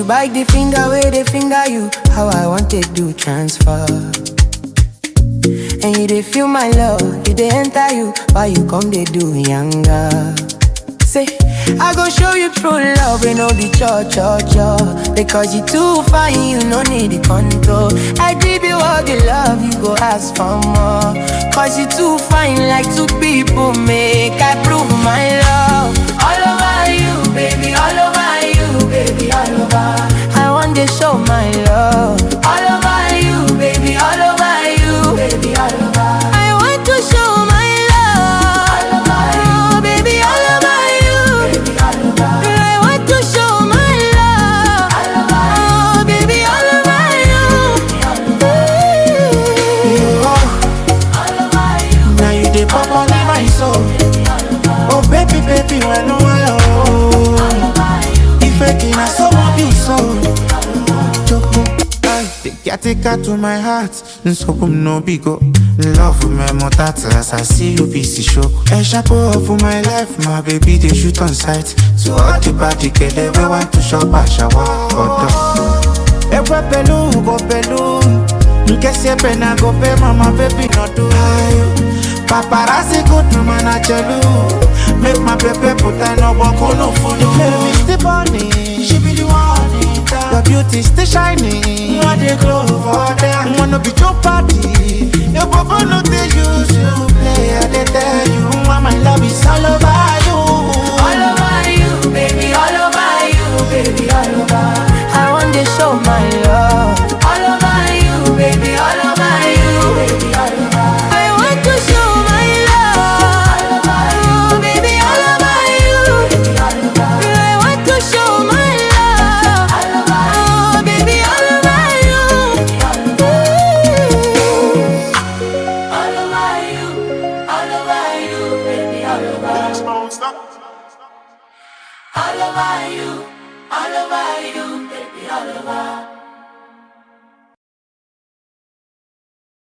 bite the finger where they finger you. How I want to do transfer. And you they feel my love, you they enter you. Why you come they do younger? Say, I go show you true love, you know the cho cho cho. Because you too fine, you no need the control. I give you all the love, you go ask for more. Cause you too fine, like two people make. I prove my love. All over you, baby, all over you, baby, all over. I want to show my love. All over you, baby, all over you, baby, all over. I want to show my love. All over you, baby, all over you. Baby, all over. I want to show my love. All over you, baby, all over you. Oh, now you dey pop on in my soul. Oh baby, baby, when no I oh. If I can, I so want you so. Choco, ay, the caretaker to my heart. So come no bigo. Love for my mother as I see you busy show. A chapeau for my life, my baby they shoot on sight. To all the body get we want to shop at shower. Ewe pelu, go pelu Nke si pena go pe mama baby no do Paparazzi go to mana chelu Make my baby put a no boko no phone The flame is still burning She be the one in town. Your beauty still shining You are the glow for them Wanna be your party Your boko no they use you play I they tell you why my love is all over you All over you, baby, all over you, baby, all over. I want to show my love. All over you, baby, all over you, baby, all over. I want to show my love. All over you, baby, all over you, baby, all over. I want to show my love. All over you, baby, all over you, all over you, all over you, baby, all over. All over you, all over you, baby, all over.